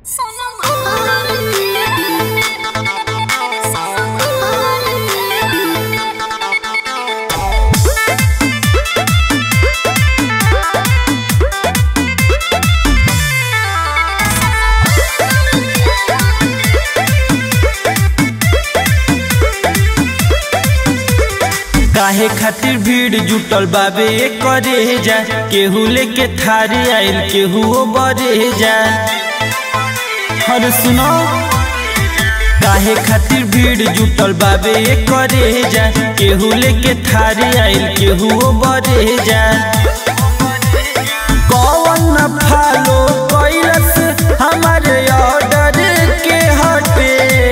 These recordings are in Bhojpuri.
काहे खातिर भीड़ जुटल बाबे करे जा केहू लेके थारी आइल केहू बरे जा हर सुनो काहे खातिर भीड़ जुटल बाबे करे जा केहू लेके थारी आइल केहू बरे जा कौन फॉलो कैलस हमारे ऑर्डर के हटे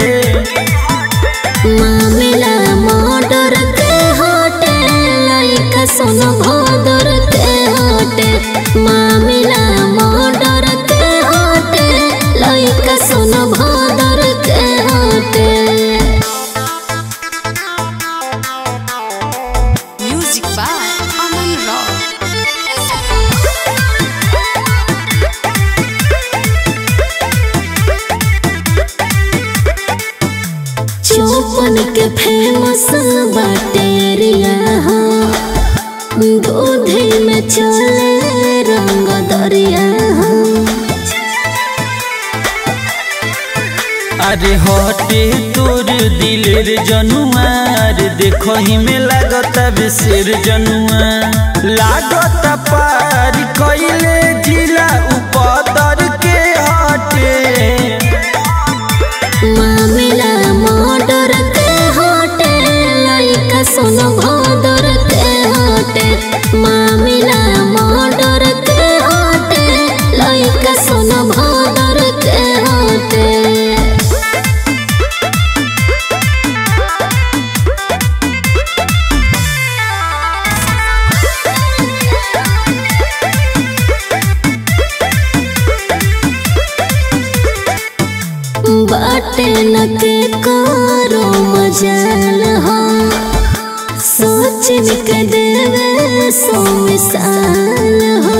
मामिला मर्डर के होटे लइका सुन भदर के होटे मामिला मर्डर के होटे लइका सुन भदर के होटे Music by Aman Rock. चौपन के फेमस बाटे एरिया हो दूधे में चले रंग दरिया हो अरे हटे तोर दिलेर जनुआर देखो ही में लागता बेसेर जनुआ लागता पार कइले जिला उपदर के हटे मामिला मर्डर के होटे लइका सुन भदर के होटे मामिला मर्डर के होटे लइका सुन भदर के होटे बाटे न के करो मजाल हो सोच के देवे सो मिसाल हो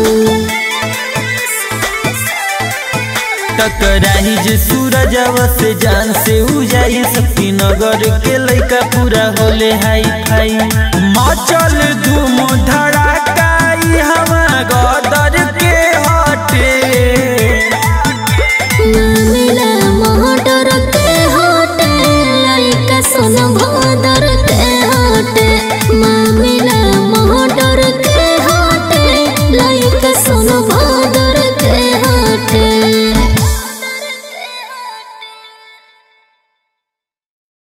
टकराही जे सूरजवा से जान से उजाई शक्ति नगर के लइका पूरा होले हाई फाई मचल धूम धड़ाका ई हवा गदर